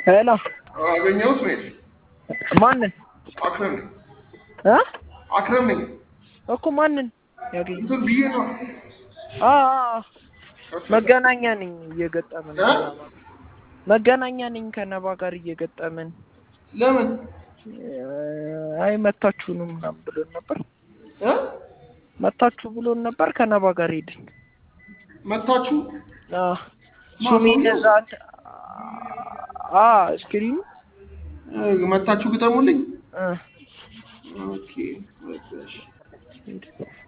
ሄሎ አገኘው እስሜል ማንን አክረም ነኝ እ አክረም ነኝ እኮ ማንን ያገኘ እንትን ብዬ ነው አ አ መገናኛ ነኝ እየገጠምን እ? መገናኛ ነኝ ከነባ ጋር እየገጠምን ለምን አይ መታችሁ ነው ምናምን ብሎን ነበር እ? መታችሁ ብሎን ነበር ከነባ ጋር ሄድን መታችሁ አ ሱሚ ማን ነው? ገዛ አ ስክሪኑ እ፣ መታችሁ ግጠሙልኝ እ ኦኬ በቃ እሺ።